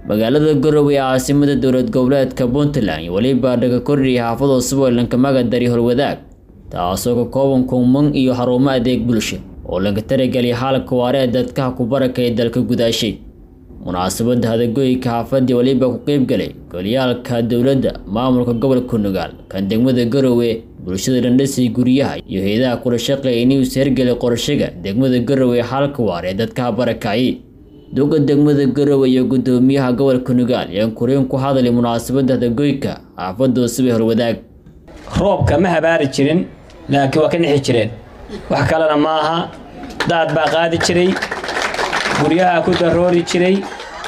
magaalada garowe ee caasimada dowlad goboleedka puntland iyo weliba dhaga kordhiya xaafado suboylanka magadari horwadaag taasoo ka kooban kuman iyo xarumo adeeg bulsho oo laga tarageliya xaalka waare ee dadkaha ku barakaya dalka gudaashay munaasabada hadagoyka xaafadii weliba ku qeybgalay goliyaalka dowladda maamulka gobolka nugaal kan degmada garowe bulshada dhandhasii guryaha iyo hay-adaha kula shaqeeya inuus hergelay qorshaga degmada garowe xaalka waare ee dadkaha barakacay duga degmada garowe iyo gudoomiyaha gobolka nugaal ayaan kuriin ku hadlay munaasabada hadagoyka xaafada subay horwadaag roobka ma habaari jirin laakiin waa ka nixi jireen wax kalena ma aha daad baa qaadi jiray guryaha ku daroori jiray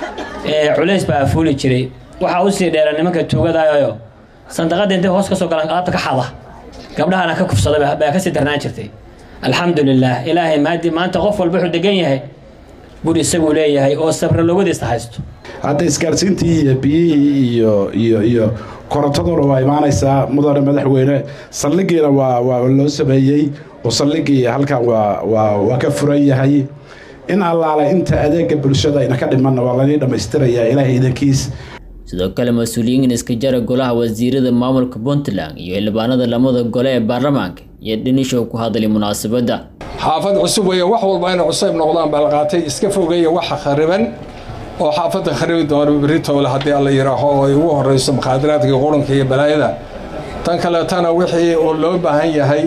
culays baa afuuli jiray waxaa usii dheera nimanka tuugadayo sandaqada intay hoos ka soo galaan alaabta ka xada gabdhahana ka kufsaday baa kasii darnaan jirtay alxamdulilaah ilaahay maadi maanta qof walba wuxuu degan yahay guri isaguu leeyahay oo sabra logadiista haysto hadda isgaarsiintii iyo biyihii iyo iyo iyo korontaduna waa imaanaysaa mudane madaxweyne saldhigiina waa waa loo sameeyey oo saldhigii halkan waa waa waa ka furan yahay in allaale inta adeega bulshada ina ka dhimanna waa lanii dhammaystirayaa ilaahay idankiis sidoo kale mas-uuliyiin iska jara golaha wasiirada maamulka puntland iyo xildhibaanada lamada gole ee baarlamaanka iyo dhinishow ku hadlay munaasabadda xaafad cusub weeye wax walba inay cusayb noqdaan baa la qaatay iska fogeeya waxa khariban oo xaafadda kharibi doona beritoole haddii alla yidhaaho oo ay ugu horrayso mukhaadaraadka qurunka iyo balaayada tan kaleetana wixii oo loo baahan yahay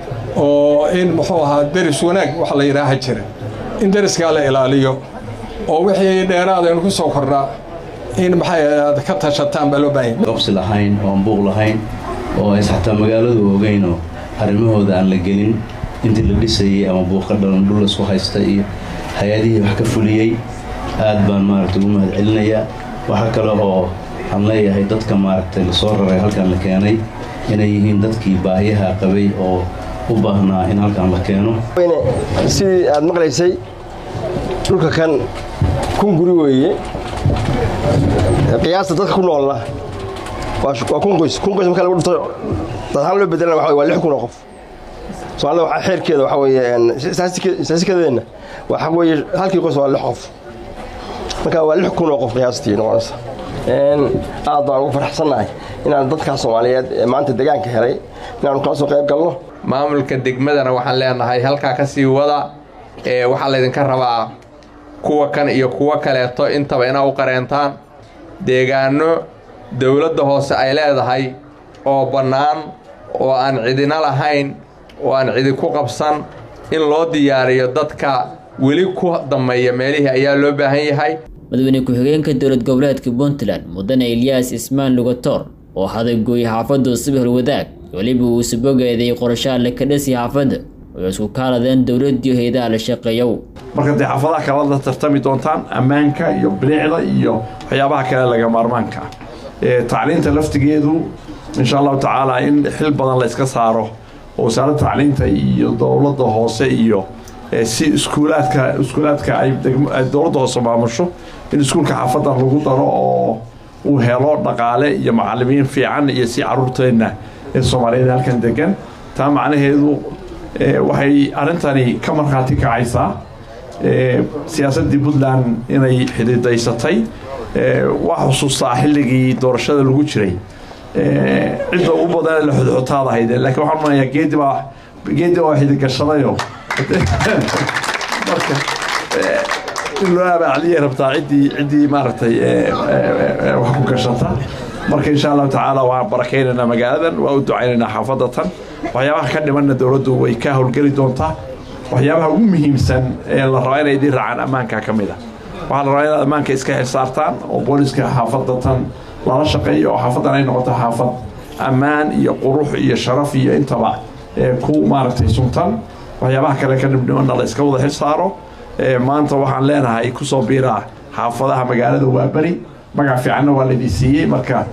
oo in muxuu ahaa deris wanaag wax la yidhaaha jira in deriskaa la ilaaliyo oo wixii dheeraad aynu ku soo kordhaa in maxay ka tashataan baa loo baahan yahay qabsi lahayn oo aan buuq lahayn oo ays xataa magaaladu ogeynoo arrimahooda aan la gelin intii la dhisayey ama buuqa dhalan dhul laisku haysta iyo hay-adihii wax ka fuliyey aad baan maaragtay ugu mahad celinayaa waxaa kale oo aan leeyahay dadka maaragtay lasoo raray halkan la keenay inay yihiin dadkii baahiyaha qabay oo u baahnaa in halkan la keeno sidii aad maqlaysay dhulka kan kun guri weeye qiyaasta dadka ku noolna waa kun qoys kun qoys marka lagu dhufto dadhaan loo bedelana waxa waa lix kun oo qof soomaalida waxaa xeerkeeda waxa weeye istaasikadeena waxa weeye halkii qoys waa lix qof marka waa lix kun oo qof qiyaastii noqonaysa aad baan ugu faraxsannahay inaan dadkaas soomaaliyeed ee maanta degaanka helay inaanu kala soo qayb galno maamulka degmadana waxaan leenahay halkaa ka sii wada ee waxaa laydinka rabaa kuwa kan iyo kuwo kaleeto intaba inaa u qareentaan deegaano dowladda hoose ay leedahay oo bannaan oo aan cidina lahayn oo aan cidi ku qabsan in loo diyaariyo dadka weli ku dammeeya meelihii ayaa loo baahan yahay madaxweyne ku-xigeenka dowlad goboleedka puntland mudane ilyaas ismaan lugator oo hadagooyay xaafadda subi horwadaag weliba uu sabogeeday qorashaha la ka dhasi xaafadda oo isku kaaladeen dowladdiiyo hay-adaha la shaqeeyow marka dee xaafadaha kale la tartami doontaan ammaanka iyo bilicda iyo waxyaabaha kale laga maarmaanka ah tacliinta laftigeedu insha allahu tacaala in xil badan la iska saaro oo wasaaradda tacliinta iyo dowladda hoose iyo si iskuulaadka iskuulaadka ay dowladda hoose maamusho in iskuulka xaafadda lagu daro oo uu helo dhaqaale iyo macalimiin fiican iyo si caruurteenna ee soomaaliyeed halkan degan taa macnaheedu waxay arrintani ka markhaati kacaysaa siyaasaddii puntland inay xididaysatay waa xusuustaa xilligii doorashada lagu jiray cidda ugu badan la xodxotaad ahayd laakiin waxaan manayaa geedi baa geedi baa xidigashadayo marka in loo abaacliyay rabtaa ciddii ciddii maaragtay wax ku gashata marka insha allahu tacaala waan barakaynaynaa magaaladan waa u ducaynaynaa xaafadda tan waxyaabaha ka dhimanna dowladdu way ka howlgeli doontaa waxyaabaha ugu muhiimsan ee la rabaa inay idiin raacaan ammaanka ka mid a waxaa la rabaa inaad ammaanka iska xilsaartaan oo booliska xaafadda tan lala shaqeeyo oo xaafaddan ay noqoto xaafad ammaan iyo qurux iyo sharaf iyo intaba ku maaragtay suntan waxyaabaha kale ka dhibdhimanna la iska wada xil saaro maanta waxaan leenahay kusoo biiraa xaafadaha magaalada waa beri magac fiicanna waa laydin siiyey marka